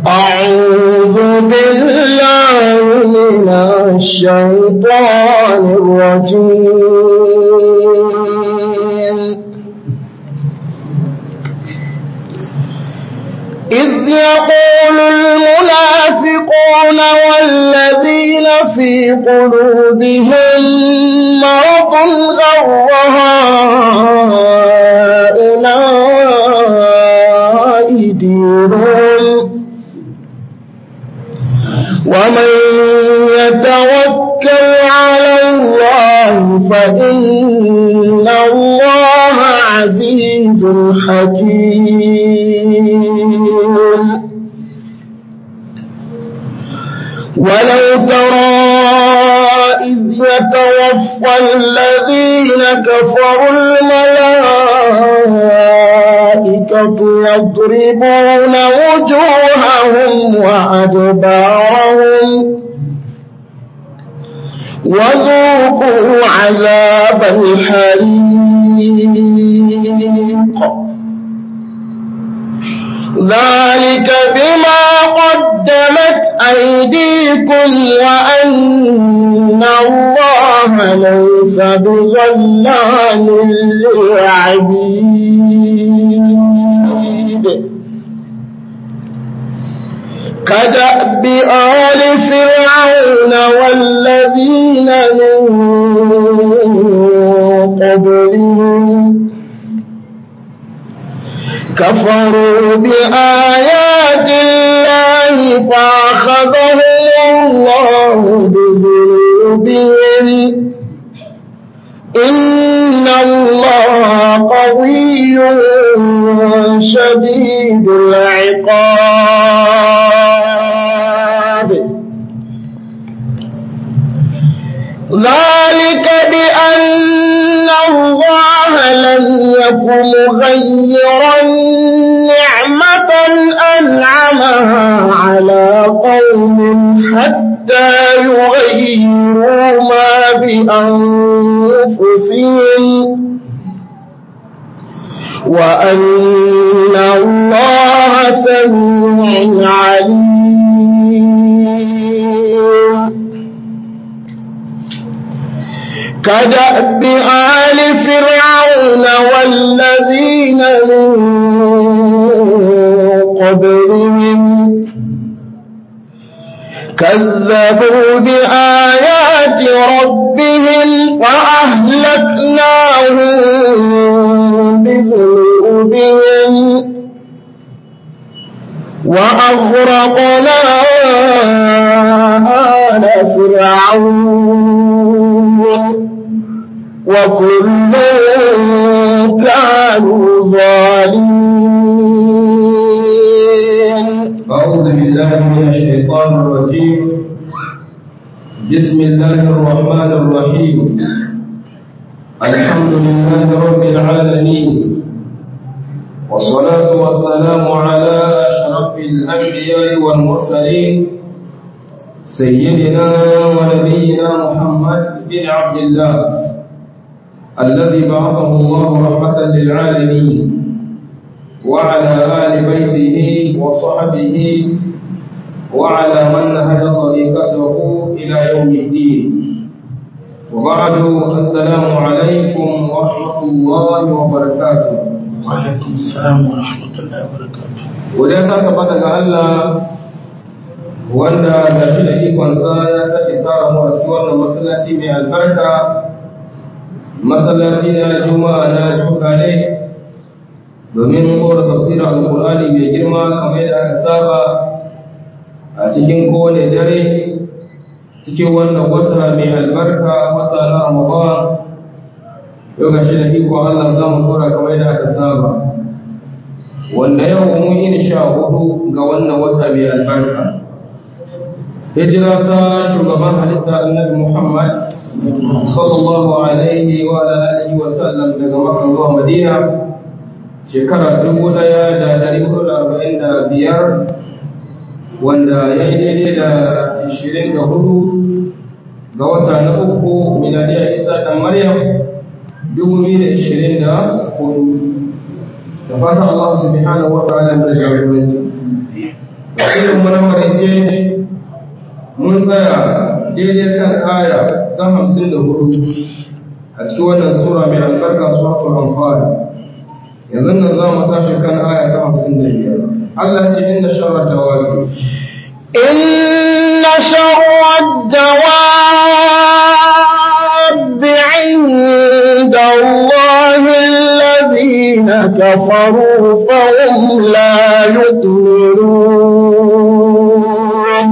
أعوذ بالله من الشيطان الرجيم إذ يقول المنافقون والذين في قلوبهم مرض غر هؤلاء دينهم ومن يتوكل على الله فإن الله عزيز حكيم ولو ترى إذ يتوفى الذين كفروا الملائكة يضربون وجوههم وأدبارهم وذوقوا عذاب الحريق ذلك بما قدمت أيديكم وأن الله ليس بظلام للعبيد كدأب آل فرعون والذين من قبلهم كفروا بآيات الله فأخذهم الله بذنوبهم إن الله قوي شديد العقاب ذلك بأن الله لم يكن مغيرا نعمة أنعمها على قوم حتى يغيروا ما بأنفسهم وأن الله سميع عليم كدأب آل فرعون والذين من قبلهم كذبوا بآيات ربهم فأهلكناهم بذنوبهم وأغرقنا آل فرعون وكل كانوا ظالمين أعوذ بالله من الشيطان الرجيم بسم الله الرحمن الرحيم الحمد لله رب العالمين والصلاة والسلام على أشرف الأنبياء والمرسلين سيدنا ونبينا محمد بن عبد الله الذي بعثه الله رحمة للعالمين وعلى آل بيته وصحبه وعلى من نهج طريقته إلى يوم الدين وبعد السلام عليكم ورحمة الله وبركاته وعليكم السلام ورحمة الله وبركاته wadda ta tabbata ga Allah wanda ga shi da ikonsa ya sake tara mu a cikin wannan masallaci mai albarka masallaci na juma'a na jukale domin kora tafsirin alkur'ani mai girma kamar yadda aka saba a cikin kowane dare cikin wannan wata mai albarka wata na ramadan yau ga shi da iko Allah za mu kora kamar yadda aka saba wanda yau mun yi sha hudu ga wannan wata mai albarka hijira ta shugaban halitta annabi muhammad sallallahu alaihi wa alihi wa sallam daga makka zuwa madina shekara dubu daya da dari hudu da arba'in da biyar wanda ya yi daidai da ishirin da hudu ga wata na uku miladiyar isa da maryam dubu biyu da ishirin da hudu da fatan Allah subhanahu wa ta'ala da jagoranci irin mu na maraice mun tsaya daidai kan aya ta hamsin da hudu a cikin wannan sura mai albarka suratul anfal yanzu nan za mu tashi kan aya ta hamsin da biyar Allah ce inna sharra dawabi إن شر الدواب عند الله الذين كفروا فهم لا يؤمنون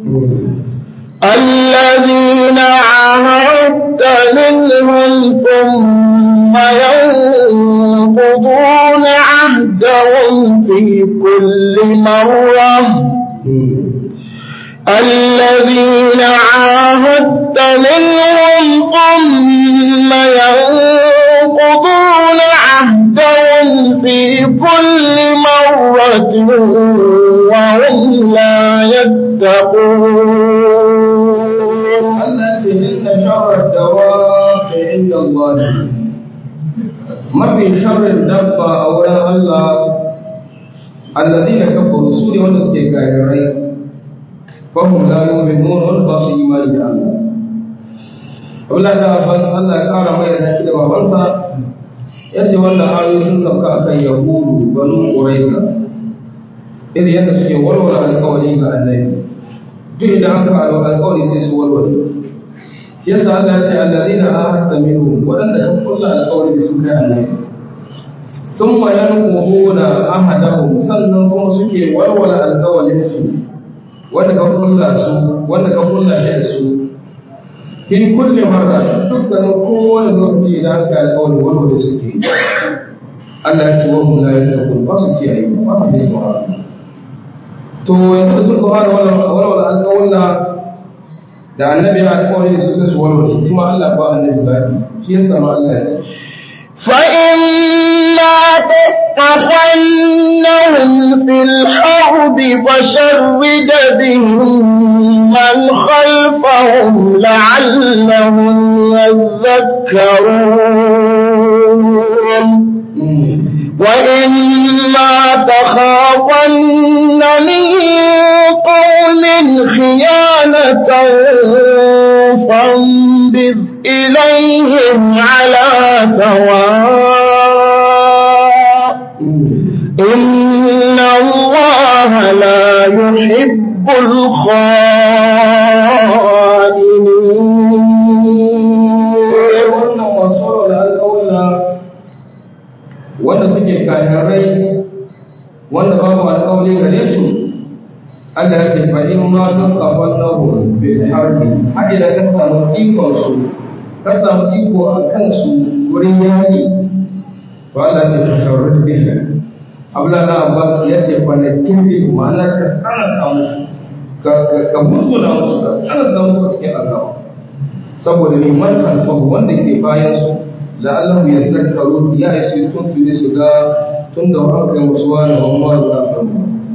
الذين عاهدت منهم ثم ينقضون عهدهم في كل مرة الذين عاهدت منهم ثم ينقضون عهدهم في كل مرة وهم لا يتقون التي إن شر الدواب عند الله ما في شر الدابة أولا الله الذين كفروا سوري ونسكي كايرين فهم لا يؤمنون والباس إيمان الله Abdullahi da Abbas Allah ya kara mai da shi da babansa yace wannan ayoyi sun sauka akan Yahudu banu Quraiza irin yadda suke warware alƙawari ga Annabi duk idan aka alo alƙawari sai su warware yasa Allah ya ce allazina ahadta minhum wadanda kan kulla alƙawari da su kai Annabi thumma yanquduna ahadahum sannan kuma suke warware alƙawarin su wanda ka kulla su wanda ka kulla shi da su fi kulli marra dukkanin kowane lokaci idan aka alƙawari warware suke Allah ya ce wa hum la yattaqun ba su kiyaye ba su da tsoro to yanzu sun kuma da walwala alƙawalla da annabi ya alƙawari da su sai su walwala shi ma Allah ba annabi zafi shi yasa ma Allah ya ce فإما تثقفنهم في الحرب فشرد بهم من خلفهم لعلهم يذكرون وإما تخافن من قوم خيانة فانبذ إليهم على سواء إن الله لا يحب الخائنين wannan wasu da alƙawalla wanda suke kayarai wanda babu alƙawari gare su Allah ya ce fa in ma tun kafan nahu bil harbi har idan ka samu ikon su ka samu iko a kan su wurin yaƙi to Allah ya ce ka shawarar bihi Abdullahi Abbas ya ce fa na kirri ma'ana ka tsananta musu ka ka musula musu ka tsananta musu cikin azaba saboda ne man alfahu wanda ke bayan su la'allahu ya zakaru ya isi tun tuni su ga tun da aka yi musu wani amma za a faru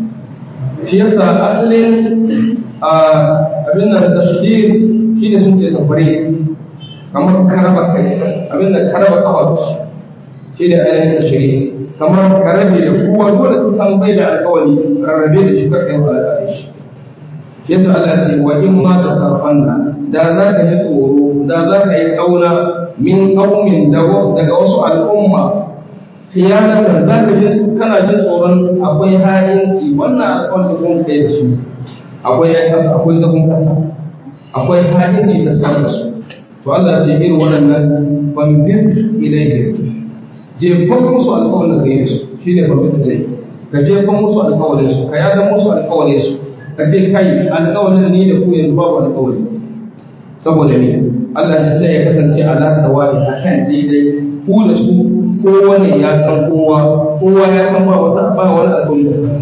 shi yasa asalin a abin da tashdir shi ne sun ce tafare kamar karaba kai abin da karaba kafa shi ne ainihin tashiri kamar karabe da kowa dole ka san bai da alkawari rarrabe da shi karkai wa alƙalai shi yasa Allah ce wa in ma ta sarfanna da za ka ji tsoro da za ka yi sauna min qaumin daga wasu al'umma khiyanatan za ka ji kana jin tsoron akwai ha'inci wannan alƙawarin kun kai da su akwai ya kasa akwai zagon kasa akwai ha'inci da tare da su to Allah ce irin waɗannan fambir ilayhi jefan musu alƙawarin da kai da su shine fambir ilayhi ka jefan musu alƙawarin su ka yada musu alƙawarin su ka ce kai alƙawarin ni da ku yanzu babu alƙawari saboda ne Allah ya sai ya kasance ala sawa'i akan daidai ku da su kowane ya san kowa kowa ya san ba wata ba wani alƙawari da kan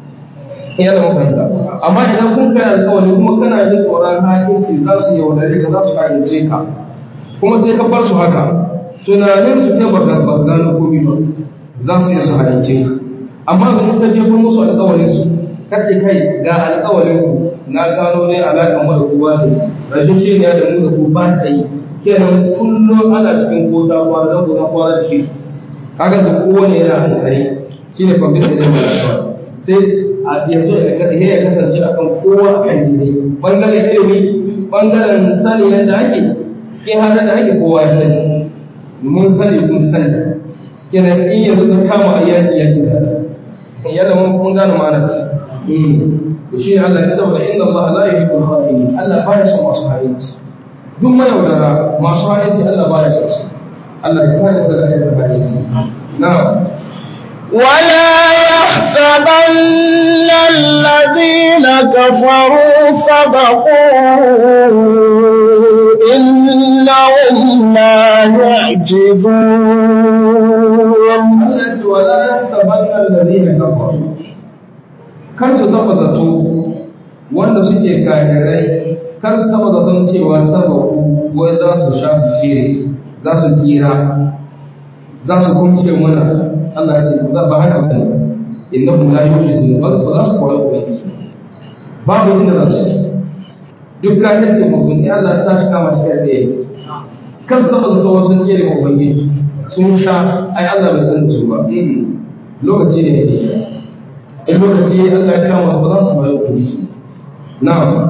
ya zama fahimta amma idan kun kai alƙawari kuma kana jin tsoron hakinci za su yaudare ka za su fahimce ka kuma sai ka bar su haka tunanin su ne ba ga gano komai ba za su iya su halince ka amma ga ka jefa musu alƙawarin su kace kai ga alƙawarin ku na gano ne alaƙar mu da kowa ne rashin shi ne da mu da ku ba ta yi kenan kullum ana cikin kota kwana da kuma kwana da shi haka da kowane yana hankali shi ne kwamfuta da mai sai a yanzu ya kasance akan kowa a kan daidai bangaren ilimi bangaren sani yadda ake cikin halin da ake kowa ya sani mun sani kun sani kenan in yanzu ka kama a yaki yaki da yadda mun gane ma'ana to shi Allah ya saboda inda Allah la yuhibbul kha'inin Allah ba ya son masu ha'inci duk mai wadara masu ha'inci Allah ba ya son su Allah ya kare daga ayyukan ha'inci na'am ولا يحسبن الذين كفروا سبقوا إنهم لا يعجزون Allah ce wala yahsabanna alladhina kafaru kar su taba zato wanda suke kafirai kar su taba zaton cewa sababu wai za su sha su tsire za su tsira za su kumce mana Allah ya ce ba ba haka bane innahum la yujizun ba ba za su koyi ubangiji babu inda za su duk kafirci mutum ne Allah ta shi kama shi da kar su taba zato wasu tsire ubangiji sun sha ai Allah bai san su ba lokaci ne yake sha in lokaci Allah ya kama su ba za su koyi ubangiji na'am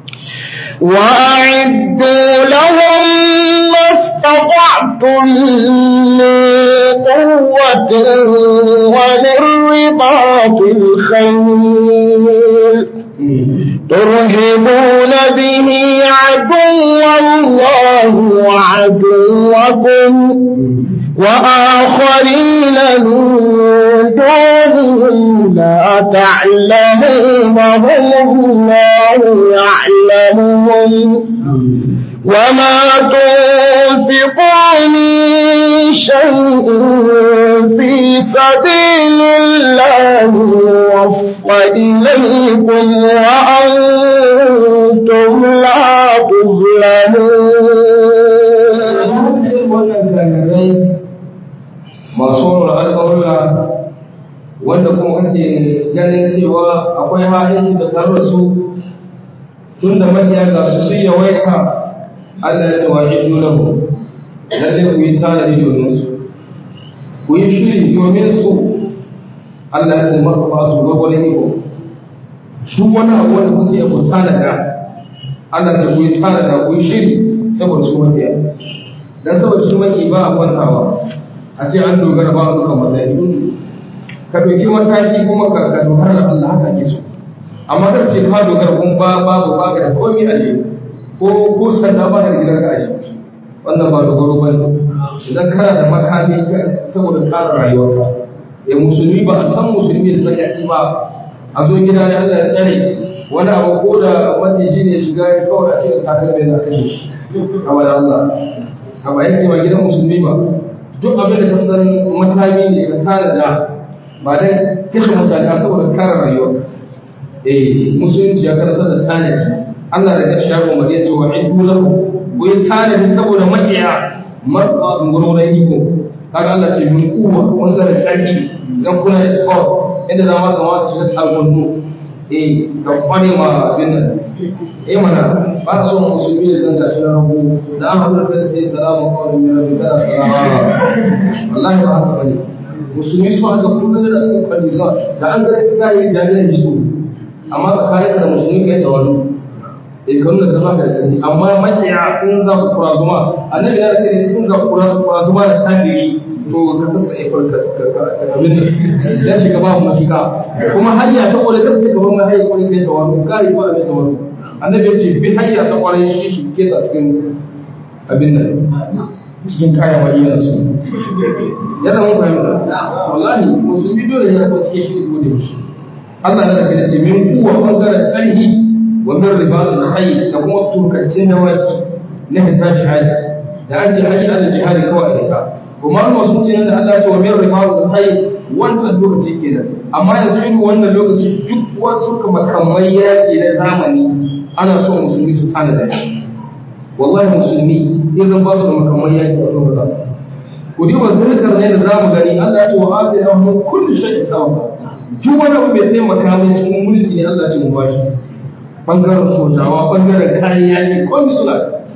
وأعدوا لهم ما استطعتم من قوة ومن رباط الخيل ترهبون به عدو الله وعدوكم وآخرين من دونهم لا تعلمونهم الله يعلمهم وما تنفقوا من شيء في سبيل الله يوفى إليكم وأنتم لا تظلمون wannan gagarai masu wani alƙawarla wanda kuma kake ganin cewa akwai ha'inci da tare su tun da mabiya ga su sun yawaita Allah ya ce wa idu lahu lalle ku yi tanadi domin su ku yi shiri domin su Allah ya ce maka ba su gwagwale iko duk wani abu wanda kuke ku tanada Allah ya ce ku yi tanada ku yi shiri saboda su mabiya dan saboda su maki ba a kwantawa a ce an dogara ba a duka matsayi ka ɗauki mataki kuma ka ka dogara da Allah haka ke so amma kar ce ka dogara kun ba babu ba ka da komai a je ko ko sanda ba ka da gidan ka ashe wannan ba dogaro ba ne idan kana da makami saboda kare rayuwarka eh musulmi ba a san musulmi da zaki ba a zo gida ne Allah ya tsare wani abu ko da maciji ne shiga ya kawai a cikin kakar mai na kashe shi a wani Allah a ba yake ba gidan musulmi ba duk abin da ka san makami ne ka tana da ba dan kashe mutane a saboda kare rayuwa eh musulunci ya karanta da tanadi Allah da ya shago mariya cewa in lahu ku yi tanadi saboda makiya marfa ngurorin iko kaga Allah ce min kuwa wanda da karfi dan kuna export inda za ma kamata ya tsagondo eh ka kwane ma bin nan eh mana ba so musulmi da zan tashi na rabu da an haɗu da kai salamu alaikum min rabbika salama wallahi ba haka bane musulmi su haka kullum da cikin kwalisa da an ga ka yi jami'an jiso amma ka kare ka da musulmi kai da wani eh kan da zama da gani amma makiya in za ku kura zuma annabi ya ce sun ga kura kura zuma da kafiri to ka tasa aikar ka abin da ya shiga babu mafika kuma hanya ta kwale ta ce gaban mai kwale kai da wani kare ko abin da wani annabi ya ce bi hanya ta kwale shi shi ke ta cikin abin nan cikin kayan wajiyar su yadda mun fahimta wallahi musulmi dole ya rabu cikin shi ko da shi Allah ya saka ce min kuwa bangaren karhi wa min ribatul khayr da kuma turkancin dawaki na hita shahadi da an ji hayi ala jihadi kawai da ita kuma an wasu ce da Allah ya ce wa min ribatul khayr wancan lokaci kenan amma yanzu irin wannan lokaci duk wasu makamai yaƙi na zamani ana so musulmi su tana da shi wallahi musulmi idan ba su da makamai yaƙi a lokacin ku diba zirkar ne da zamu gani Allah ya ce wa ati na mu kullu shay'in sawa duk wani abu mai taimaka min cikin mulki ne Allah ya ce mu bashi bangaren sojawa bangaren kayan yaƙi komai suna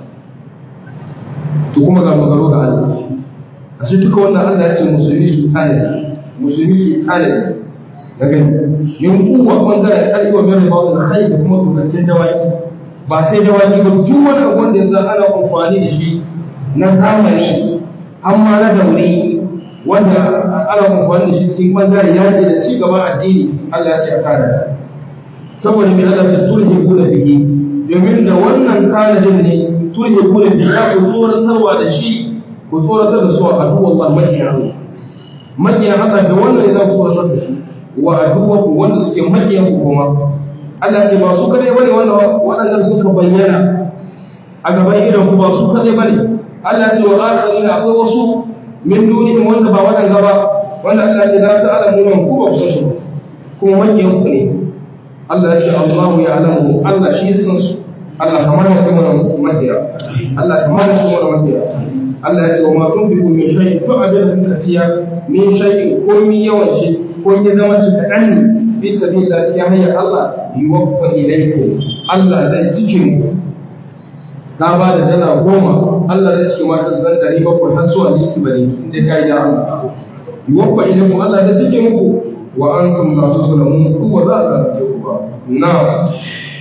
to kuma ga magaro ga Allah a shi duka wannan Allah ya ce musulmi su tanadi musulmi su tanadi daga yin kuwa bangaren ƙarfi wa mere ba da kai da kuma tukancin dawaki ba sai dawaki ba duk wani abu wanda yanzu ana amfani da shi na zamani amma na daure wanda ana amfani da shi cikin bangaren yaƙi da ci gaban addini Allah ya ce a kare saboda mai Allah ce turhi guna bihi domin da wannan tanadin ne turhi guna bihi ya ku tsoratarwa da shi ku tsoratar da su a aduwa Allah makiyan makiyan Allah da wannan ya za ku tsoratar da su wa aduwa ku wanda suke makiyan ku kuma Allah ce ba su kadai bane wanda waɗannan suka bayyana a gaban idan ku ba su kadai bane Allah ce wa akharina akwai wasu min dunihim wanda ba waɗanda ba wanda Allah ce la ta'lamu ku ba ku san su kuma makiyan ku ne Allah ya ce Allahu ya alamu Allah shi ya san su Allah kamar ya kuma makiya Allah kamar ya kuma makiya Allah ya ce wa ma tunfiqu min shay'in to abin da tiya min shay'in ko min yawan shi ko ya zama shi kaɗan ne fi sabilillah cikin hanyar Allah yuwaffa ilaykum Allah zai cikin ku ka ba da dala goma Allah zai cikin mata zan ɗari bakwai har zuwa liki bane inda ka yi da Allah yuwaffa ilaykum Allah zai cikin ku wa antum la tuslamun ku wa za a zalunce ku ba na'am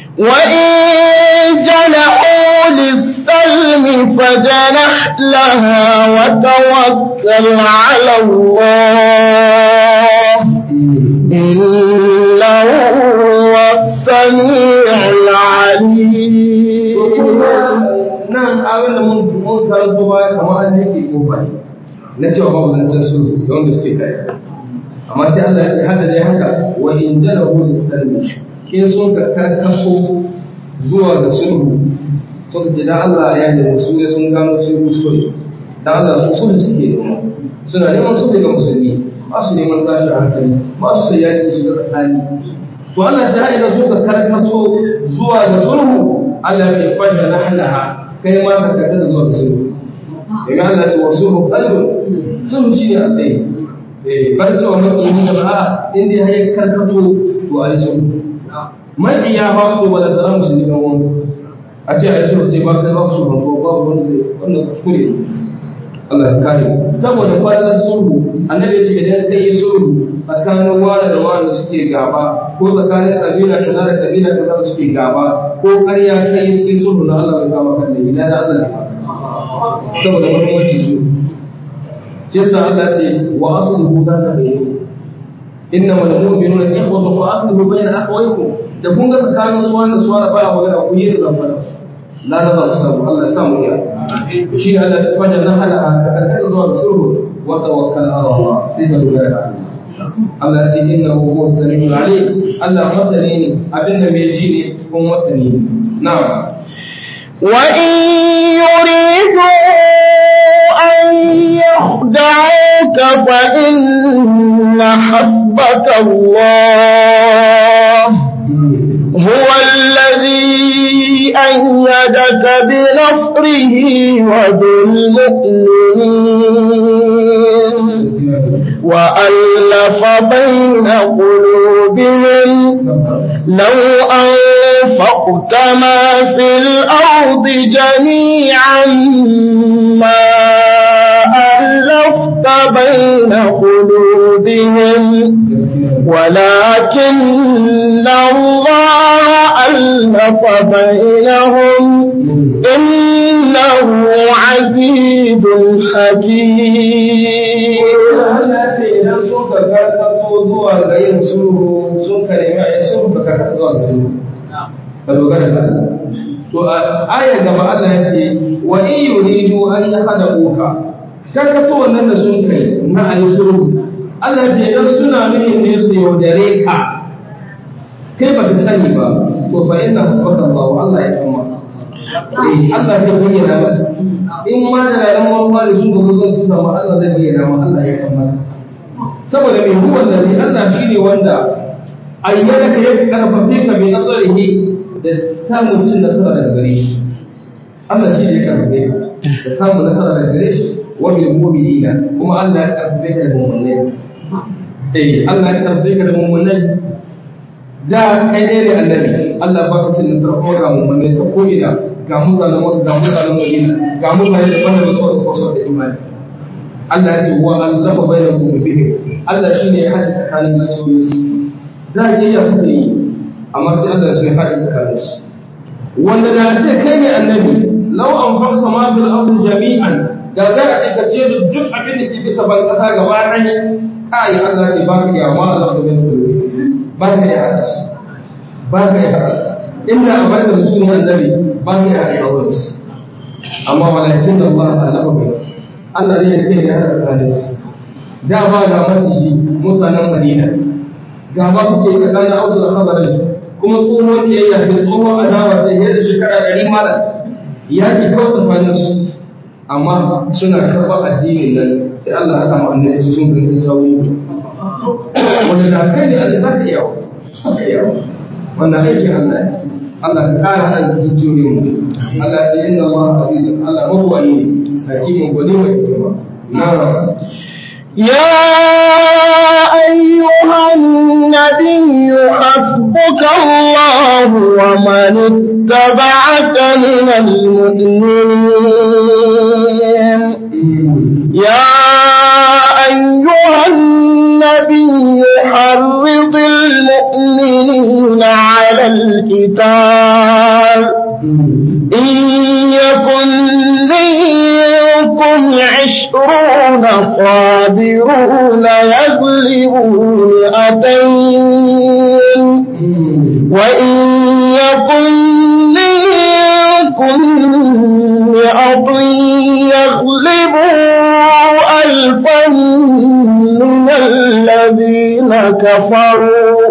وإن جنحوا للسلم فجنح لها وتوكل على الله إنه هو السميع العليم nan abin da mun mun karanto baya kamar an yake kofa ne na cewa babu zancen su da wanda suke kai amma sai Allah ya ce hada dai haka wa in jana hu lisalmi ke sun ka karkaso zuwa ga sulhu sun ce dan Allah ya yi musu ne sun gano sun kuskure dan Allah su sulhu suke nema suna neman sulhu ga musulmi ba su neman tashi hankali ba su yaki su ga tsakani to Allah ta haɗa su ka karkaso zuwa ga sulhu Allah ya ce fajr lahlaha kai ma ka karkata zuwa ga sulhu daga Allah ce wasu qalbun sulhu shine a tsaye eh bar cewa maki ni da ba inda ya yi karkato to a yi sulhu mai ya ba ku wala tsara musulmi kan wani a ce a yi sulhu sai ba kai ba ku sulhu ko ba ku wanda zai wannan kuskure Allah ya kare saboda kwanan sulhu annabi ya ce idan kai yi sulhu tsakanin wani da wani suke gaba ko tsakanin kabila kaza da kabila kaza da suke gaba ko ƙarya kai cikin sulhu na Allah bai kama kan ne ina da Allah ne saboda muhimmanci su shi yasa Allah ce wa asluhu zaka bayyana innama al-mu'minuna ikhwatu fa asluhu bayna akhawaykum da kun ga tsakanin su wanda su wanda baya magana ku yi da zamana la da ba su Allah ya samu ya shi ne Allah ya fada na hala ka karkata zuwa ga sulhu wa tawakkal ala Allah sai ka dogara ga Allah Allah ya ce innahu huwa as-sami'ul 'alim Allah masani ne abinda mai ji ne kuma masani ne na'am وإن يريدوا أن يخدعوك فإن حسبك الله هو الذي أيدك بنصره وبالمؤمنين وألف بين قلوبهم لو أنفقت ما في الأرض جميعا ما ألفت بين قلوبهم ولكن الله ألف بينهم إنه عزيز حكيم Allah ce idan sun ka karkato zuwa ga yin sulhu sun ka nemi a yi sulhu ka karkato zuwa ga sulhu ka dogara da Allah to a ayar gaba Allah ya ce wa in yuridu an yahdabuka karkato wannan da sun kai na a yi sulhu Allah ce idan suna nufin ne su yaudare ka kai ba ka sani ba to fa inna hasbaka Allah Allah ya san maka eh Allah zai bayyana maka in ma da ran wani da su ba zan su ma Allah zai bayyana maka Allah ya san maka saboda mai huwa da ni Allah shine wanda ayyana ka ya karfafe ka bi nasarihi da samun cin nasara daga gare shi Allah shi ne ya karfafe ka da samun nasara daga gare shi wa bil mu'minina kuma Allah ya karfafe ka da mu'minai eh Allah ya karfafe ka da mu'minai da kai ne ne annabi Allah ba ka cin nasara ko ga mu'minai ta ko ina ga mutanen Makka ga mutanen Madina ga mutane da wanda ba su da kwaso da imani Allah ya ce wa allafa bainal qulubihim Allah shine ya hada tsakanin zuciyoyinsu da kiyaya suka yi amma sai Allah su ya haɗa tsakanin su wanda da ce kai ne annabi law an farka ma fil ardi jami'an da za a ce ka ce da duk abin da ke bisa ban kasa gaba ɗaya kai Allah ne ba ka iya ma Allah ta bin ba ka iya haɗa su ba ka iya haɗa su inda a bada da sunan annabi ba ka iya haɗa su amma walakin da Allah ta lafa bai Allah ne ya kai ya haɗa tsakanin su da ba ga masiji mutanen Madina ga ba su ke tsakanin Ausu da Khazaraj kuma tsohon kiyayya sai tsohon adawa sai yadda shekara ɗari mara ya ki kawo tsakanin su amma suna karɓar addinin nan sai Allah ya kama annabi su sun bin tsawi wanda da kai ne Allah zaka iya iya wannan aiki Allah ne Allah ka kara hada zuciyoyin mu Allah ya inna Allah azizun Allah mawwani hakimun gwani mai hikima na'am يا أيها النبي حسبك الله ومن اتبعك من المؤمنين يا أيها النبي حرض المؤمنين على القتال إن يكن منكم عشرون صابرون يغلبوا مئتين وإن يكن منكم مئة يغلبوا ألفا من الذين كفروا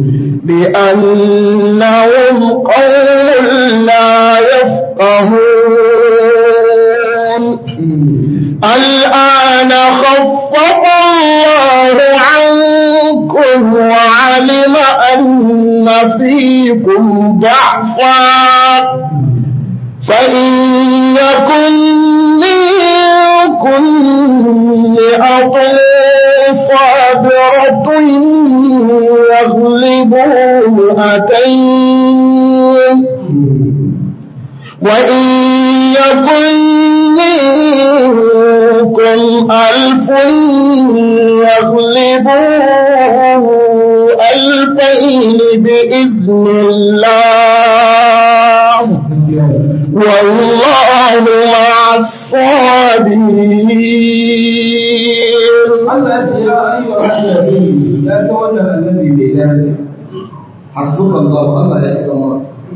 بأنهم قوم لا يفقهون الآن خفف الله عنكم وعلم أن فيكم ضعفا فإن يكن منكم مئة صابرة يغلبوا مئتين وإن يكن منكم ألف يغلبوا ألفين بإذن الله والله مع الصابرين Allah ya ce ya ayyuha annabi ya ta wannan annabi mai daraja hasbuka Allah Allah ya isa ma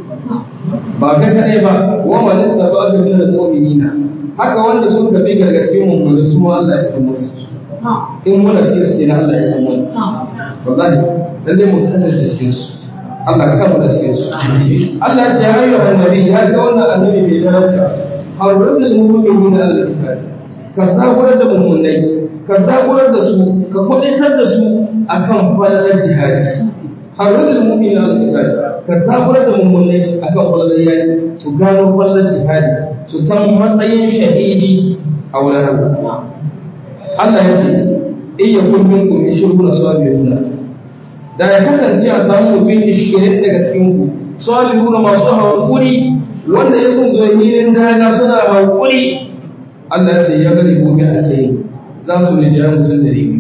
ba kai kadai ba wa man tabi'a min al-mu'minina haka wanda sun tafi gargace mu mun su ma Allah ya san musu in muna cikin su ne Allah ya san mu wallahi sai dai mu kasance cikin su Allah ka samu da cikin su Allah ya ce ya ayyuha annabi ya ta wannan annabi mai daraja harrul mu'minina al-kitab ka zaburar da mummunai ka zaburar da su ka kwadaitar da su akan falalar jihadi harrul mu'mina al-qital ka zaburar da mummunai akan falalar yaki su gano falalar jihadi su san matsayin shahidi a wurin Allah Allah ya ce in ya kun minkum ishiruna sabiruna da ya kasance a samu mutum ishirin daga cikin ku sabiruna masu hankuri wanda ya sun zo hilin daga suna hankuri Allah ce ya gani gobe a tsaye za su ne jiran mutum da ribi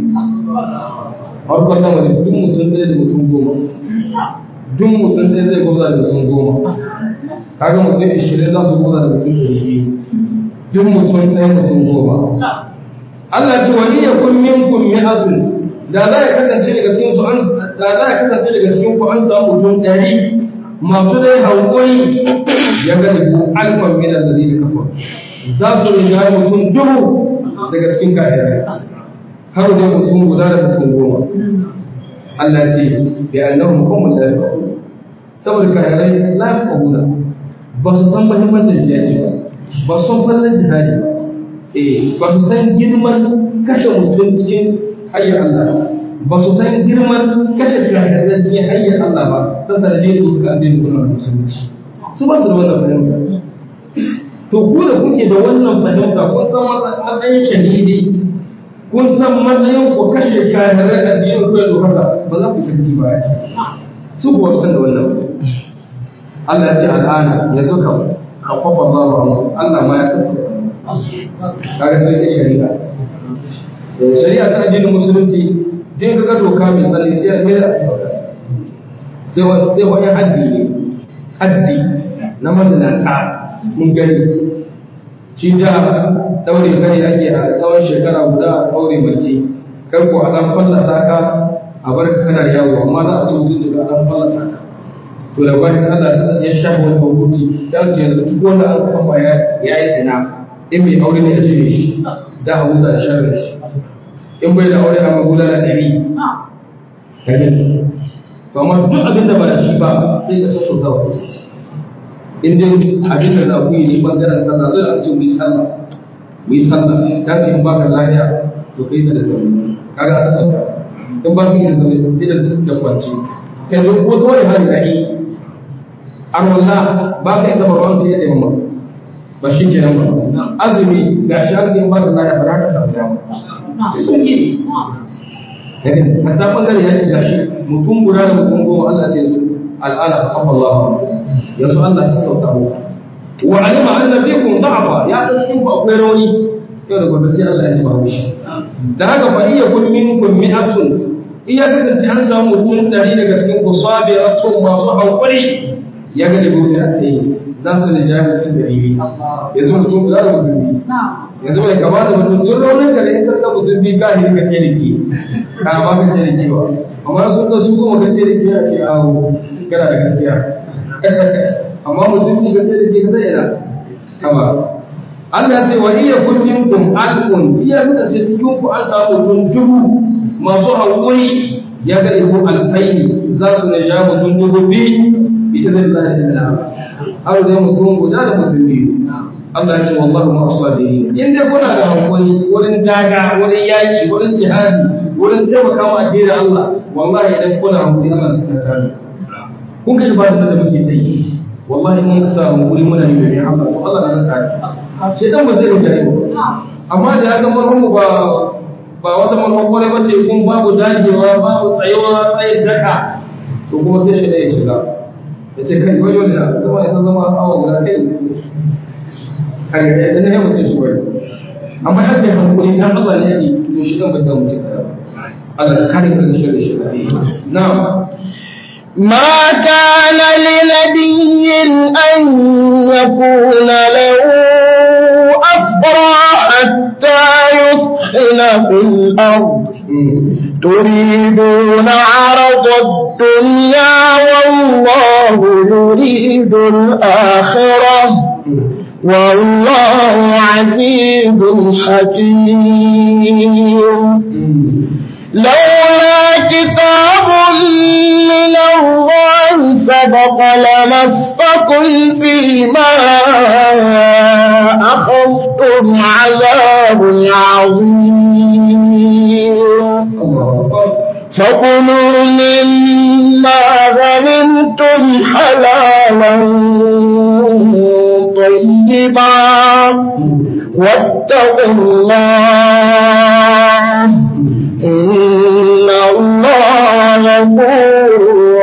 harkar gama da duk mutum ɗaya da mutum goma duk mutum ɗaya zai goza da mutum goma kaga mutum ishirin za su goza da mutum da ribi duk mutum ɗaya mutum goma Allah ce wani ya kun min kun mi azun da za ya kasance daga cikin su an da za ya kasance daga cikin ku an samu mutum ɗari masu dai hankali ya gani ku alfan min alladhi kafar za su rinja mutum duhu daga cikin kafirai har da mutum guda da mutum goma Allah ce bi annahum qawmun la yafqahun saboda kafirai la yafqahuna ba su san muhimmancin jihadi ba ba su san fallan jihadi ba eh ba su san girman kashe mutum cikin hayyar Allah ba su san girman kashe kafirai cikin hayyar Allah ba ta sanadiyar su ka addinin kuna musulunci su ba su da wannan fahimta to ku da kuke da wannan fahimta kun san matsayin shahidi kun san matsayin ku kashe kafirai da biyan ku da haka ba za ku santi ba su kuwa san da wannan Allah ya ce al'ana yanzu kam kafafa Allah Allah ma ya tsaka kaga sai ke shari'a shari'a ta addinin musulunci dai kaga doka mai tsanani sai a kai sai wani haddi ne haddi na mazinata mun gani shi da daure kai ake a tsawon shekara guda a daure mace kai ko a dan fallasa ka a bar ka kana yawo amma za a ci mutunci ka dan fallasa ka to da bayan Allah ya shafa wani hukunci sai ce yanzu duk wanda an kama ya yi zina in mai aure ne ya shirye shi da a huta da sharri shi in bai da aure a magula da ɗari to amma duk abin da ba da shi ba sai ka so da wani in dai abin da za ku yi ne bangaren sallah zai an ce mu yi sallah mu yi sallah ta ce in ba ka lafiya to kai da zaune kaga asa sauka in ba ka yi da zaune sai da da kwanci kai zo ko to wani hali gari an wallah ba ka yi gaba ruwan ta yadda mamma ba shi ke nan ba azumi ga shi an ce in ba ka lafiya ba za ka samu dama hatta bangare ya ce gashi mutum guda da mutum goma Allah ce su al'ana fa kafa Allah yanzu Allah ta sauka mu wa alima anna bikum da'fa ya san cikin ku akwai rauni yau da gobe sai Allah ya ji babu shi da haka fa iya kun minkum mi'atun iya kasance an samu mutum dari daga cikin ku sabiratun masu hankuri ya ga da gobe a tsaye za su da jahilcin da ribi yanzu mutum guda da mutum yanzu bai kamata mutum duk raunin da in karka mutum bi ka hirka ce da ke ka ba ka ce da ke ba amma sun ga su kuma ka ce da ke a ce awo kana da gaskiya amma mutum bi ka ce da ke ka zai yana kama Allah ce wa iya kullum kum alqun iya kasance cikin ku an samu mutum dubu masu haƙuri ya ga ihu alfaini za su na ja mutum dubu biyu ita zai zai da har zai mutum guda da mutum biyu Allah ya ce wallahu ma asadirin in dai kuna da hankali wurin daga wurin yaki wurin jihadi wurin taimaka ma addinin Allah wallahi idan kuna hankali Allah zai kare kun kai ba da muke ta yi wallahi mun ka samu wuri muna yi domin Allah to Allah na kare sai dan ba zai rinjare ba amma da ya zama mu ba ba wata manhajar ba ce kun babu dagewa babu tsayawa tsayin daka to kuma sai shi da ya shiga ya ce kai wajo da zama ya zama awa guda kai kai da idan ya mutu shi bai amma ya kai hankali dan Allah ne yake to shi dan bai san mutu Allah ka kare ka da shi shi na'am ما كان لنبي أن يكون له أسرى حتى يثخن في الأرض تريدون عرض الدنيا والله يريد الآخرة والله عزيز حكيم لولا كتاب من الله سبق لمسكم فيما أخذتم عذاب عظيم فكلوا مما غنمتم حلالا طيبا واتقوا الله إن الله غفور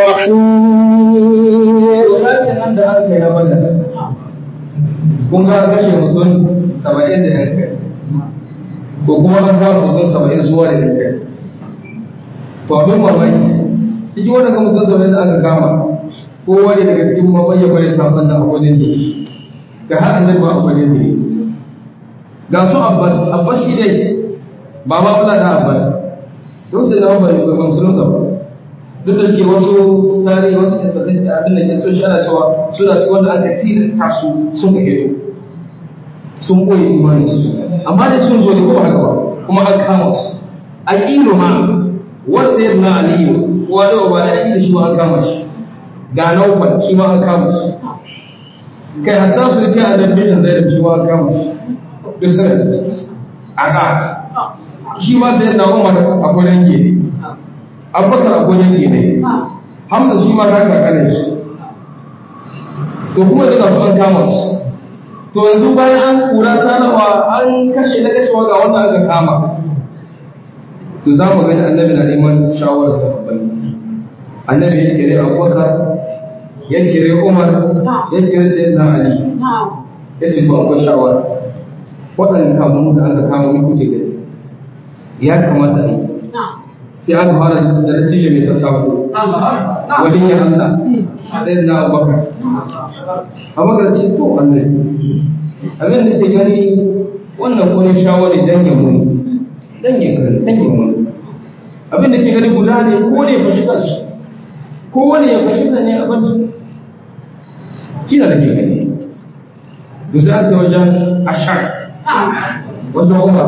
رحيم kun ga kashe mutum saba'in da yan kai ko kuma an fara mutum saba'in zuwa da yan kai to abin mamaki cikin wannan mutum saba'in da aka kama ko wani daga cikin mamman ya bari sabon da akwai ne ga har an ba akwai ne ga su abbas abbas shi dai ba ma kula da abbas don sai na ba ba musulun ba duk da suke wasu tarihi wasu kasashen da abin da ke so shi ana cewa suna ci wanda aka tilasta su sun ka hito sun koyi imanin su amma da sun zo ne ko haka ba kuma an kama su a ƙilo ma wanda ya na aliyu kowa da ba da aƙilo shi ma an kama shi ga naufal shi ma an kama shi kai hatta su rike a darbin zai da shi ma an kama shi duk suna ciki a ka shi ma sai na umar a gwanin gene abubakar a gwanin gene hamza shi ma ta kakanin shi to kuma duka su an kama su to yanzu bayan an kura sanawa an kashe na kashewa ga wanda aka kama to za mu gani annabi na neman shawarar sahabbai annabi ya kire abubakar ya kire umar ya kire sayyidina ali ya ce to akwai shawara waɗanda kamun da aka kama ni kuke gani ya kamata ne sai aka fara da natija mai tattako wani ya Allah sai na Abubakar Abubakar ce to annabi abin da ke gani wannan ko ne shawari dangin mu ne dangin ka dangin mu abin da ke gani guda ne ko ne fashi kansu ko wani ya fashi ne abin kina da ke gani bisa aka wajen ashar wajen umar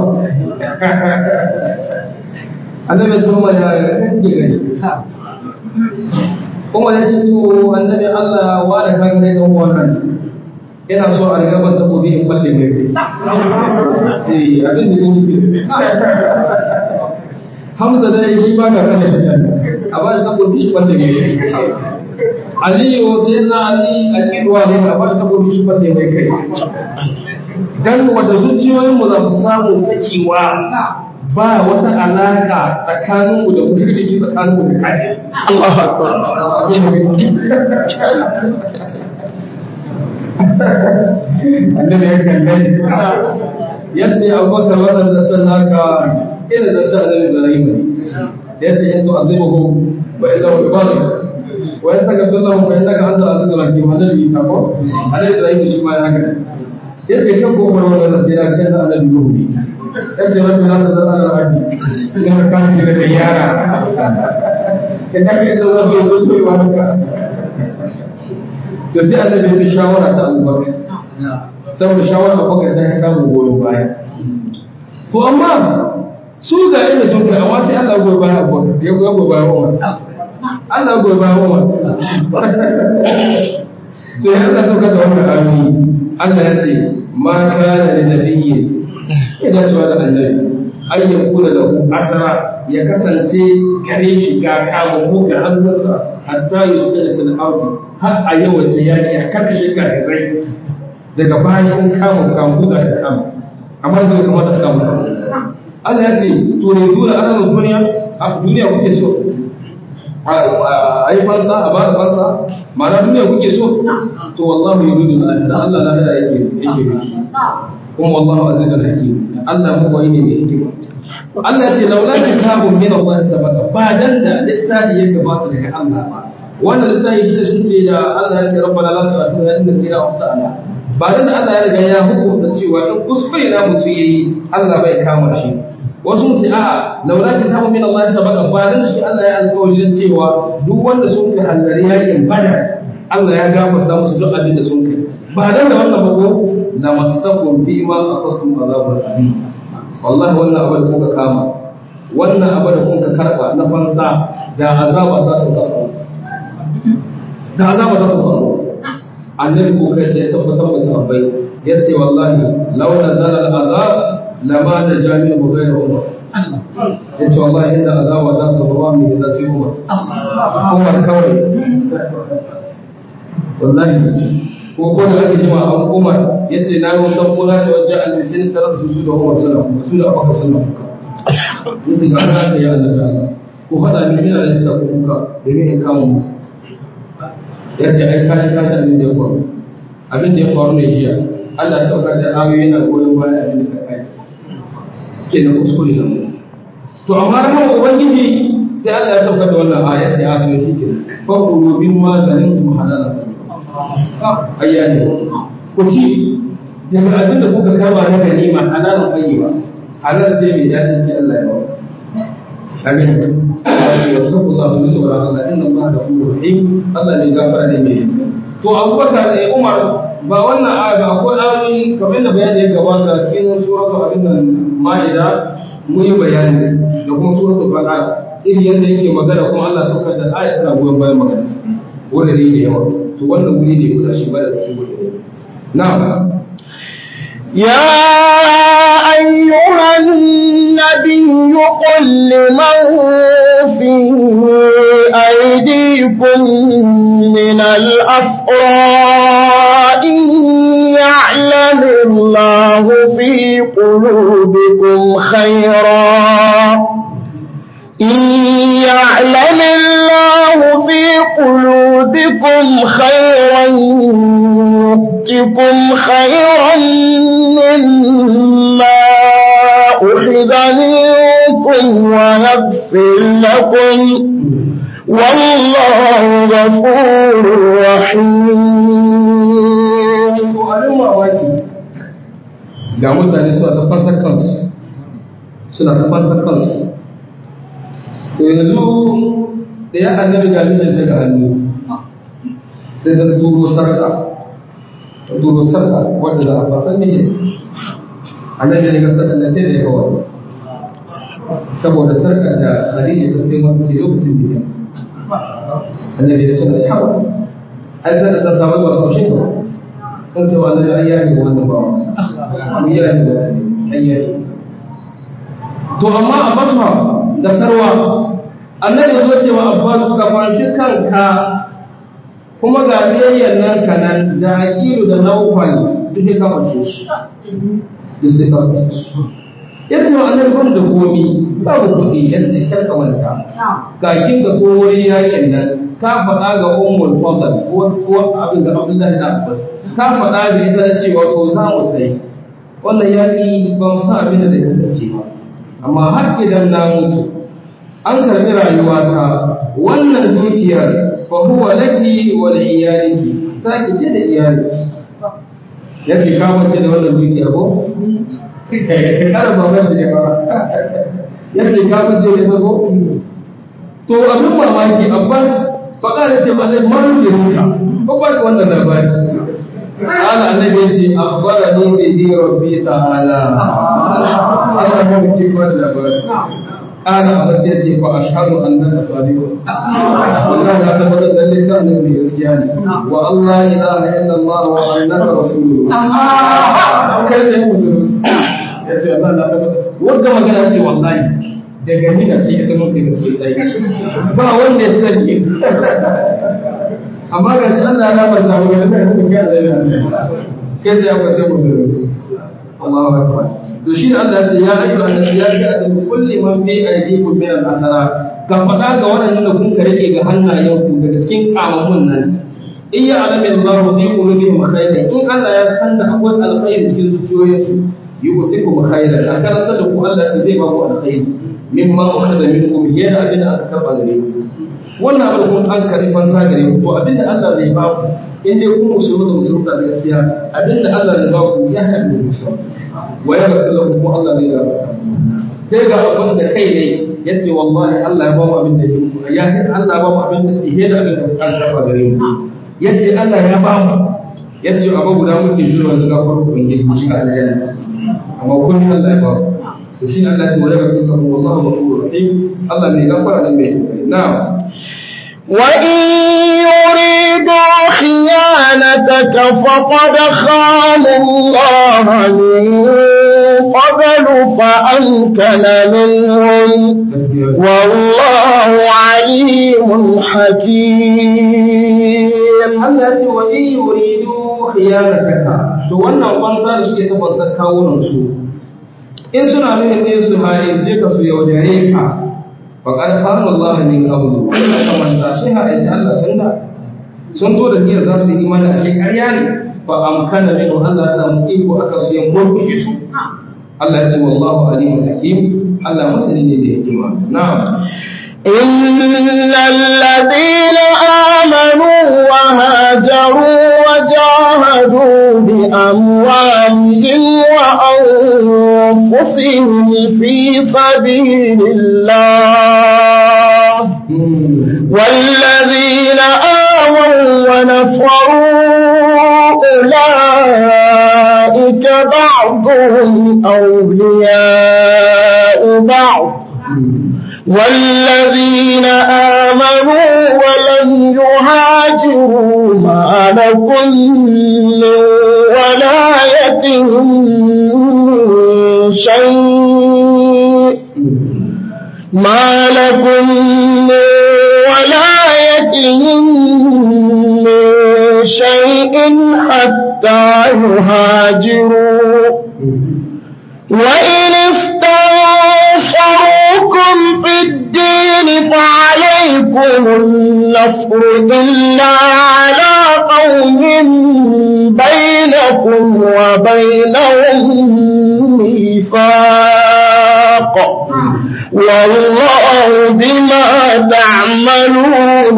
annabi sun ma da kake gani kuma ya ce to annabi Allah wa da kan ne dan wannan ina so a riga ban takobi in balle mai eh abin da yake Hamza da shi ba ga kan shi a ba shi takobi shi balle mai Aliyu sai na Ali a kirwa ne a ba shi takobi shi balle mai kai dan wanda zuciyoyin mu za su samu sakewa ba wata alaka tsakanin mu da mushriki tsakanin mu da kafiri Allah akbar annabi ya kalle yace abubakar wannan da san naka ina da ta annabi Ibrahim ne yace in to azibuhu wa illa wa ibarak wa in taka sallahu fa innaka anta azizul hakim annabi Isa ko annabi Ibrahim shi ma ya haka yace kan ko wannan da sai da kan annabi Nuhu ne yace rabbi la tazal ala ardi ina kan ki da yara idan ka zo zo zo zo wa haka to sai annabi ya shawara ta Abubakar saboda shawara Abubakar ta samu goyon baya to amma su ga inda sun kai amma sai Allah goyi baya Abubakar ya goyi baya Umar Allah goyi baya Umar to ya Allah sauka da wannan ayoyi Allah ya ce ma kana da nabiyyi ina cewa da annabi an ya kula da asara ya kasance gare shi ga kama ko ga hannunsa hatta yusdala fil ardi har a yawan da yaki a karkashin kafirai daga bayan kama kamu da kama amma da kuma da kama Allah ya ce to ne dole ana duniya a duniya kuke so a yi fansa a bada fansa ma'ana duniya kuke so to wallahu yuridu da Allah na da yake yake miki kuma wallahu azizul hakim Allah mu koyi ne mai hikima Allah ya ce laula kitabun min Allah sabaka ba dan da littafi ya gabata daga Allah ba wannan littafi shi da sun ce da Allah ya ce rabbana la tu'akhidna in nasina aw akhtana ba dan da Allah ya riga ya hukunta cewa in kuskure na mutum yayi Allah bai kama shi wasu mutu a laula kitabun min Allah sabaka ba dan shi Allah ya alƙawarin cewa duk wanda sun kai hallari yakin badar Allah ya gafarta musu duk abin da sun kai ba dan da wannan ba ko la masakum fi ma aqastum azabul alim wallahi wannan abu da kuka kama wannan abu da kuka karba na fansa da azaba za su kawo da azaba za su kawo annabi ko kai sai tabbatar da sahabbai yace wallahi law nazala al-azab lama da jami'u ghayra umar yace wallahi inda azaba za su kawo mi da sai umar umar kawai wallahi ko ko da ake cewa an umar yace na yi wasan kula da wajen alisin tarar su da umar sallam su da abubakar sallam yace ga ana ya Allah ko fada ni ina da sa ku kuka domin in kama mu yace ai kai kai da abin da ya faru abin da ya faru ne jiya Allah ya saukar da ayoyi na goyon baya abin da ka kai kenan kuskure ne to amma ran ubangiji sai Allah ya saukar da wannan aya sai a to shi kenan fa qulu bimma zalimtum halalan ayyane ku ci daga abin da kuka kama na ganima halalan tayyiba halal ce mai dadin sai Allah ya bawa amin ya tabu Allah bi sura Allah inna Allah da kullu rahim Allah ne gafara ne mai to Abubakar da Umar ba wannan aya ba akwai ayoyi kamar da bayani ya gabata cikin suratul abin nan Ma'ida mun yi bayani da kuma suratul Baqara irin yadda yake magana kuma Allah saukar da aya tana goyon bayan magana wanda ne da yawa to wannan wuri ne guda shi ba da su guda na'am يا أيها النبي قل لمن في أيديكم من الأسرى إن يعلم الله في قلوبكم خيرا إن يعلم الله في قلوبكم خيرا يؤتكم خيرا مما أخذ منكم ويغفر لكم والله غفور رحيم to abin mamaki ga mutane suna ta fansar kansu suna ta fansar kansu to yanzu da ya annabi ga mijin daga hannu sai ta turo sarka ta turo sarka wadda za a fasan ne annabi ne ga sarka da sai da ya kawai saboda sarka da hadisi ta sai mafi lokacin da ya annabi ya ce da hawa ai sai da ta samu ba su shi ba kan cewa annabi ai ya yi wannan ba mu ya yi wannan ai ya yi to amma a basma da sarwa annabi zo cewa abbas ka fanshi kanka kuma ga biyayyan nan kanan da aqilu da nawfal duk ka fanshe shi duk sai ka fanshe shi yace wa annabi ban da komi babu kuɗi yace kar ka manta ga kin ga ko wuri yakin nan ka faɗa ga ummul fadl ko ko abin da abdullahi da abbas ka faɗa ga ita cewa ko za mu tsaye wannan yaƙi ba mu sa abin da zai kasance ba amma har idan na mutu an karɓi rayuwata wannan dukiyar fa huwa laki wa li iyaliki sake ce da iyali yace ka bace da wannan dukiya ko kada ba ba shi ba yace ka bace da ko to abin mamaki abbas faɗa da ce ba zai maru da ruka ko ba wannan labari قال النبي أخبرني به ربي تعالى أنا ممكن ولا قال أبسيتي فأشهد أنك صادق والله لا تبدل ذلك النبي يسياني والله إله إلا الله وأنك رسول كيف يمسلون ya ce Allah na tabbata wanda magana ce wallahi daga ni da sai ita mutum da sai dai ba wanda ya sani amma ga shi Allah ya ba ta wani da kuma kai da Allah kai da ya sai musulmi Allahu akbar to shi da Allah ya ce ya ayyuha annabi ya ga da kulli man fi aydikum min al-asara ka faɗa ga waɗannan da kun ka rike ga hannayenku daga cikin kamamun nan in ya alami Allah fi qulubihim khayran in Allah ya san da akwai alkhairi cikin zuciyoyinsu yu'tikum khayran a karanta da ku Allah zai ba ku alkhairi mimma ukhadha minkum yana abin da aka karba gare ku wannan abin kun an karbi fansa gare ku to abin da Allah zai ba ku in dai kun musulmi da musulmi da gaskiya abin da Allah zai ba ku ya haɗa da musulmi wa ya rabu lakum kuma Allah zai rabu sai ga abbas da kai ne yace wallahi Allah ya ba mu abin da ya Allah ba mu abin da ihe da abin da an karba gare mu yace Allah ya ba mu yace abu guda muke jira da gafar ubangiji cikin aljanna amma kun Allah ya ba mu to shi Allah ya ce wa ya rabu lakum wallahu ghafurur rahim Allah ne gafara ne mai na'am وإن يريدوا خيانتك فقد خانوا الله من قبل فأمكن منهم والله عليم حكيم Allah ce wa in yuridu khiyanataka to wannan kwanza da suke ta kwanza kawunan su in suna nuna ne su haye je ka su yaudare ka fa qad khana Allah min qablu kamar da shi ha ai Allah sun da sun to da niyyar za su yi imani a shi ƙarya ne fa amkana min Allah ya samu iko aka su yin murkushi su Allah ya ce wallahu alimul hakim Allah masani ne da hikima na'am إن الذين آمنوا وهاجروا وجاهدوا بأموالهم وأنفسهم في سبيل الله والذين آووا ونصروا أولئك بعضهم أولياء بعض والذين آمنوا ولم يهاجروا ما لكم من ولايتهم من شيء ما لكم من ولايتهم من شيء حتى يهاجروا وإن استنصروكم في الدين فعليكم النصر إلا على قوم بينكم وبينهم ميثاق بالحق والله بما تعملون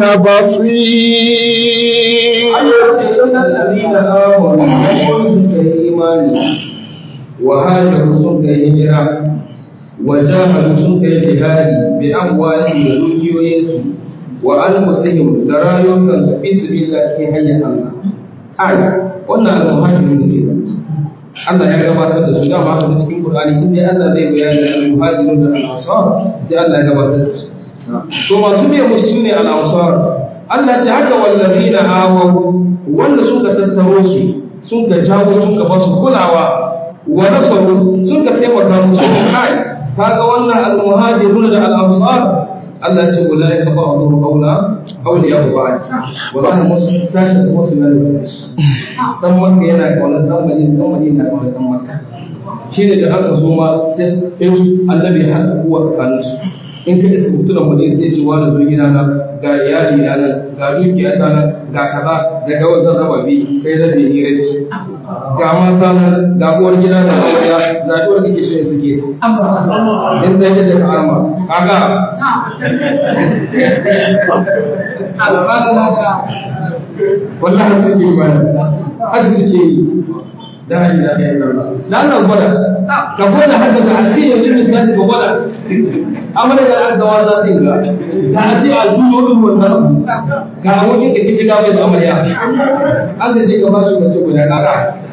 بصير الذين آمنوا وقلوا في الإيمان وهاجروا سنك هجرة وجاهدوا سنك جهاد بأموالهم ودنيوينسوا وأنفسهم درايهم في سبيل الله في حي الله أي wannan al-muhajirin da ke Allah ya gabatar da su dama haka cikin Qur'ani in dai Allah zai bayani al-muhajirin da al-ansar sai Allah ya gabatar da su to masu biye musu ne al-ansar Allah ya haka wallazina awaw wanda suka tattaro su sun ga jago sun ga basu kulawa wa nasaru sun ga taimaka musu kai kaga wannan al-muhajirun da al-ansar Allah ya ce ulai ka ba'dhum qawla awliya ba'd wallahi musu sashi su musu ne da sashi dan makka yana kaunar dan madina dan madina yana kaunar dan makka shine da aka so ma sai in annabi ya haɗa kuwa tsakanin su in ka isa mutunan madina sai ce wani zo gida na ga iyali na nan ga dukiya ta nan ga kaza daga wasu raba bi kai rabe ni rabi ga mata nan ga uwar gida da amarya ga dole kake so su ke in sai da ka arma kaga wallahi suke yi ba haka suke yi da hanyar da ya yi da Allah gwada ka gwada haka ka ce yanzu misali ka gwada amma da an gawa za ta yi ga ka ce a juyo din wannan ga wajen ka kike ga mai da amarya an da ce ka ba su mace guda kaga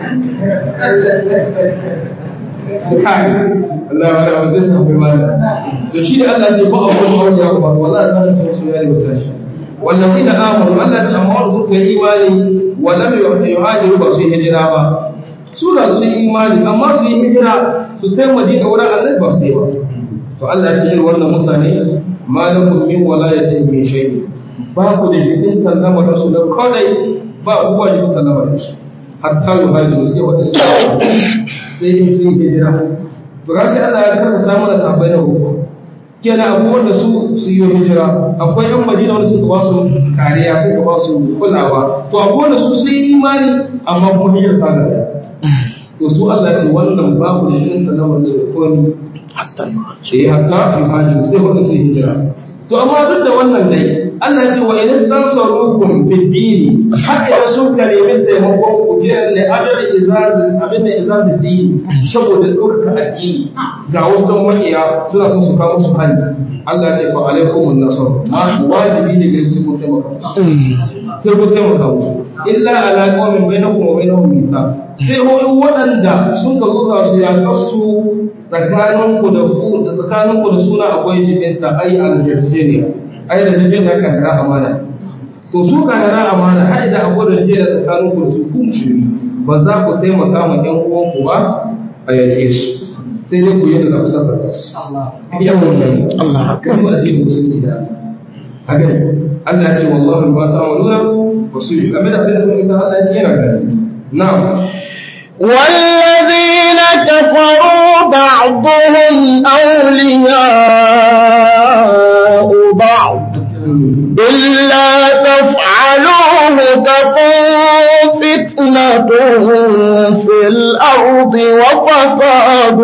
kai Allah wala wa zai tafi ba to shi da Allah ce ba a kuma aure ba wallahi sai ta su yayi wasashi والذين آمنوا ألا تأمروا في إيماني ولم يهاجروا بسي هجرة با سورة سي إيماني أما سي هجرة ستين مدينة ولا ألا بسي با فألا تجر ورنا متاني ما لكم من ولاية من شيء باكو لجدين تنم رسول كوني با هو جدين تنم رسول حتى يهاجروا سي وتسي سي سي هجرة Bukati Allah ya kasa samu da sabai da hukum kenan abubuwan da su su yi hijira akwai yan madina wanda suka ba su kariya suka ba su kulawa to abubuwan da su su yi imani amma kuma hijira ta gaba to su Allah ce wannan babu da yin sanarwar da komi hatta yi hatta yi hajji sai wanda su yi hijira to amma duk da wannan dai Allah ce wa idan san sarukum fi dini har idan sun kare min taimakon ku gidan ne adar izazin abin da izazin dini saboda ɗaukaka addini ga wasu makiya suna son su kawo su hali Allah ce fa alaikum an-nasr ma wajibi ne gare su ku taimaka sai ku taimaka musu illa ala qaumin bainakum wa bainahum mithaq sai hoyin waɗanda sun ka zuwa su ya kasu tsakanin ku da ku da tsakanin ku da suna akwai jibinta ai al-jarjeniya ai da jarjeniya kan ra amana to su kan ra amana har da abu da jera tsakanin ku da su ku musulmi ba za ku taimaka ma ƴan uwanku ba a yake su sai dai ku yi da kusa sarka su iya wannan Allah kan mu addinin musulmi da haka ne Allah ya ce wallahi ba ta waluna wasu yi game da abin da kuma Allah ya ce yana gani na'am والذين كفروا بعضهم أولياء بعض إلا تفعلوه تكون فتنة في الأرض وفساد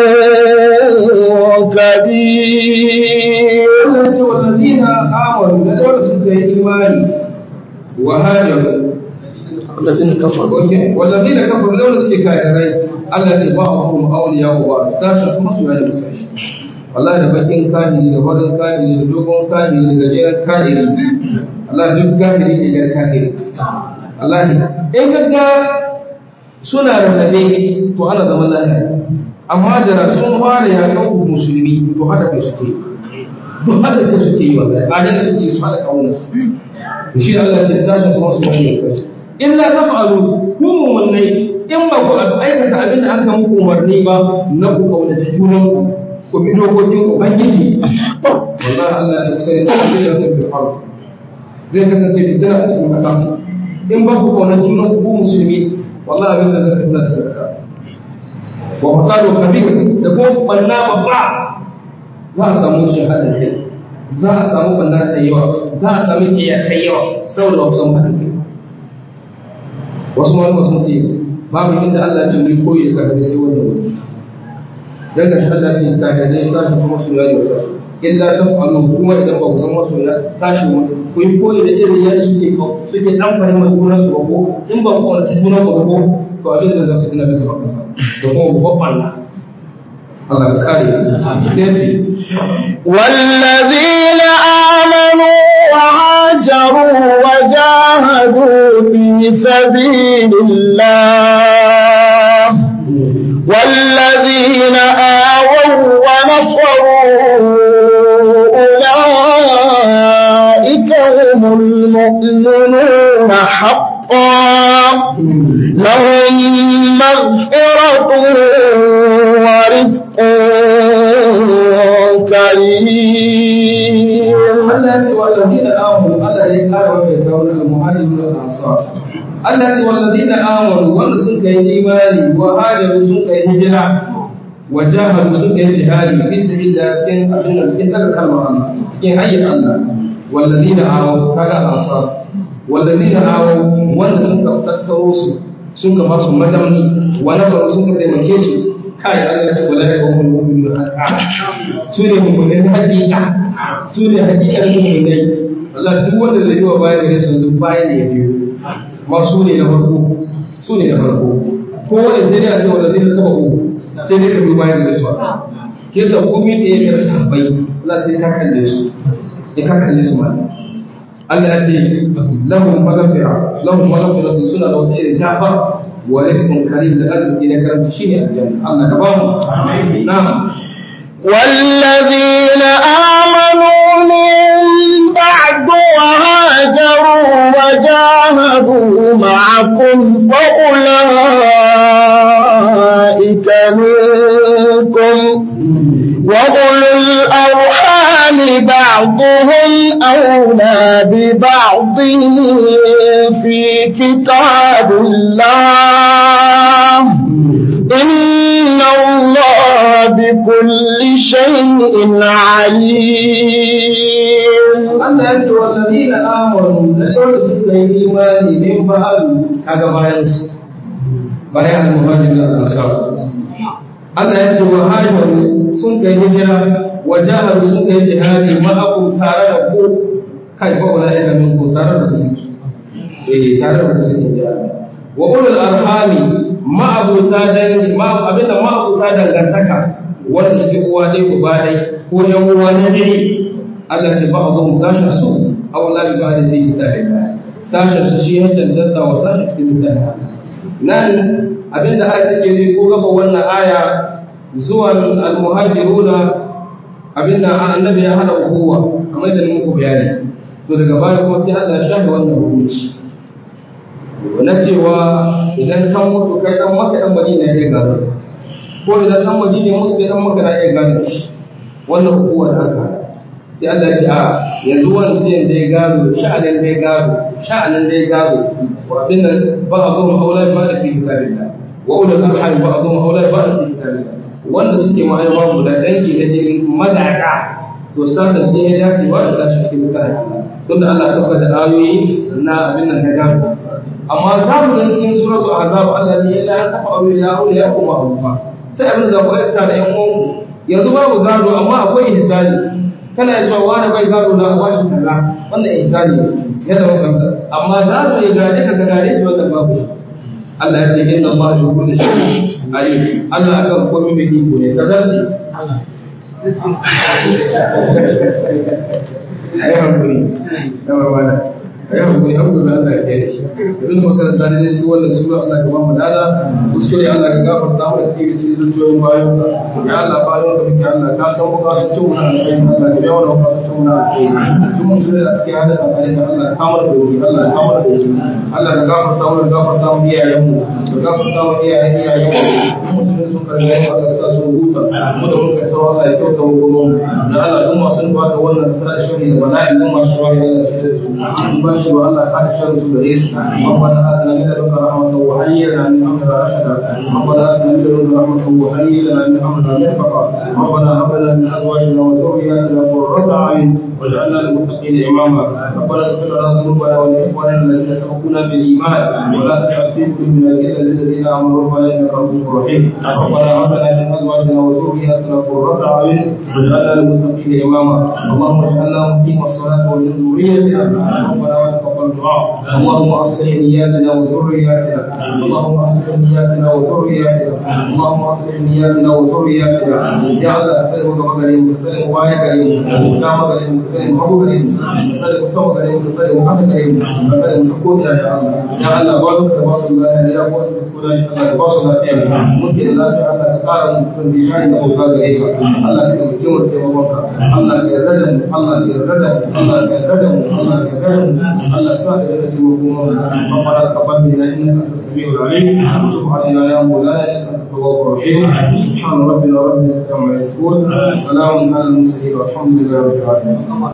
كبير والذين آمنوا لدول سكة إيماني وهاجروا الذين كفروا والذين كفروا لدول سكة كافرين التي بعضهم أولياء بعض ساشا ثم سؤال ساشا wallahi da bakin kahiri da farin kahiri da dogon kahiri da gajeren kahiri Allah duk kahiri ne da kahiri Allah in kaga suna da zabe to ana zaman lafiya amma da sun fara ya kan musulmi to haka kai suke duk haka kai suke yi wa tsadan suke su hada kawunan su shi Allah ce sashi su wasu wani kai illa taf'alu ku mu'minai in ba ku aikata abin da aka muku umarni ba na ku kaunaci junanku ku bi dokokin ubangiji wallahi Allah ya sai ta ce da fil ard zai kasance fitina a cikin kasa in ba ku kaunar junan ku musulmi wallahi abin da zai fitina cikin kasa wa fasadu kabir da ko banna babba za a samu shahada kai za a samu banna ta yawa za a samu iya ta yawa saboda ba san hadin kai wasu malama sun ce babu inda Allah ya ce mu koyi ka sai wannan wani dan ga Allah ce ka da dai sashi kuma su yayi wasa illa taf'alu kuma idan ba ku zama su ya sashi wani ku yi koyi da irin yadda suke suke dan fahimtar junan su ko in ba ku wani junan ku ko to abin da zaka tuna bisa baka sa da kuma ku faɓalla Allah ka kare sai والذين آمنوا وهاجروا وجاهدوا في سبيل الله والذين آووا ونصروا أولئك هم المؤمنون حقا لهم مغفرة ورزق كريم التي والذين آمنوا الذي قالوا يتولى المهاجرون والأنصار التي والذين آمنوا وأن سنك إيماني وهاجروا سنك هجرة وجاهدوا سنك جهاد في سبيل الله سن أبن سن الكلمة الله في حي الله والذين آمنوا كذا الأنصار والذين آمنوا وأن سنك تكثروا سنك مصر مدمني ونصروا سنك تمكيسوا kai Allah ce wala ya kuma mu'minu haka su ne mu'minin hakika su ne hakikan mu'minai Allah duk wanda zai yi wa bayan da sun duk bayan da ya biyo ma su ne na farko su ne na farko ko wanda sai dai a ce wanda zai taba ku sai dai ka bi bayan da su ke sa komai da ya kira sahabbai Allah sai ka kalle su ya ka kalle su ma Allah ya ce lahum maghfira lahum maghfira suna da wata irin gafa ورزق كريم لأجل إلى كرم شيء الجنة الله كبار نعم والذين آمنوا من بعد وهاجروا وجاهدوا معكم فأولئك منكم وأولو الأرحام بعضهم أولى ببعض في كتاب الله إن الله بكل شيء عليم Allah ya ce wallazina amanu da dole suka yi imani min ba'du kaga bayan su bayan al-muhajirin al-ansar Allah ya ce wa hajaru sun kai hijira wa jahadu sun kai jihadi ma'akum tare da ku kai fa wala ya min ku tare da su eh tare da su jihadi wa ulul arhami ma'abuta dangi ma abinda ma'abuta dangantaka wanda suke uwa dai uba dai ko yan uwa na dai Allah ce ba abu sashen su aw la bi ba'da zai kitabi sashen su shi ya cancanta wa sashen su mutane nan abinda aya take ne ko gaba wannan aya zuwan al-muhajiruna abinda annabi ya hada ukuwa kamar da muku bayani to daga baya kuma sai Allah ya shafe wannan hukunci na cewa idan kan mutu kai dan maka dan madina ya gado ko idan dan madina mutu kai dan maka na ya gado shi wannan ukuwa da aka sai Allah ya ce a yanzu wancan da ya gado sha'anin da ya gado sha'anin da ya gado wa abin nan ba a goma aula ba da fi kitabillah wa ulul arham ba a goma aula ba da fi kitabillah wanda suke ma'aiwa mu da dangi na jini madaka to sasa sai ya dace ba da sashi cikin mutane tunda Allah ya saka da ayoyi na abin nan na gado amma za mu ga cikin suratu azab Allah ya ila an tafa aure ya aure ya kuma abufa sai abin da ku aikata da yan uwanku yanzu babu gado amma akwai ihsani kana cewa wani bai gado na a bashi kaza wannan ihsani ya zama kanta amma za mu yi gade ka ga gade shi wannan babu Allah ya ce inna Allah bi kulli shay'in alim Allah akan komai mai iko ne kazarci ai hankali yawa wala ai hankali hankali Allah ya kiyaye shi abin da makaranta ne shi wannan sura Allah ya ba mu dada kuskure Allah ya gafarta mu da kike cikin zuciyoyin bayan ya Allah bayan da muke Allah ka san mu ka tun na kai Allah ya yawa ka tun na kai tun mun da ake hada da kai Allah ka mu da wuri Allah ka mu da wuri Allah ya gafarta mu gafarta mu iyayen mu ka gafarta mu iyayen iyayen mu musulmi sun karɓi Allah ka sa su huta mu da muka sa Allah ya kyauta mu gumu da Allah duk masu ba da wannan tsara shiri da bala'i duk masu wani Allah shi da su ba shi wa Allah ka shan su da yesu ربنا آتنا من لدنك رحمة وهيئ لنا من أمرنا رشدا ربنا آتنا من لدنك رحمة وهيئ لنا من أمرنا مرفقا ربنا هب لنا من أزواجنا وذرياتنا قرة أعين واجعلنا للمتقين إماما ربنا اغفر لنا ذنوبنا ولإخواننا الذين سبقونا بالإيمان ولا تجعل في قلوبنا غلا للذين آمنوا ربنا إنك رؤوف رحيم ربنا هب لنا من أزواجنا وذرياتنا قرة أعين واجعلنا للمتقين إماما اللهم اجعلنا مقيم الصلاة ومن ذريتنا ربنا وتقبل دعاء اللهم أصلح نياتنا وذرياتنا اللهم أصلح نياتنا وذرياتنا اللهم أصلح نياتنا وذرياتنا يا الله كلمة مغني كلمة واحد كريم كلمة كريم كلمة أبو كريم كلمة سوى كريم كلمة حسن كريم كلمة تقول يا الله يا الله بارك تبارك الله يا أبو الله تبارك الله فيك ممكن الله تعالى قال من ديانه أبو كريم الله كلمة كلمة كلمة الله كردم الله كردم الله كردم الله كردم الله سبحانه وتعالى ربنا تقبل منا إنك أنت السميع العليم وتب علينا يا مولانا إنك أنت التواب الرحيم سبحان ربنا رب العزة عما يصفون سلام على المرسلين والحمد لله رب العالمين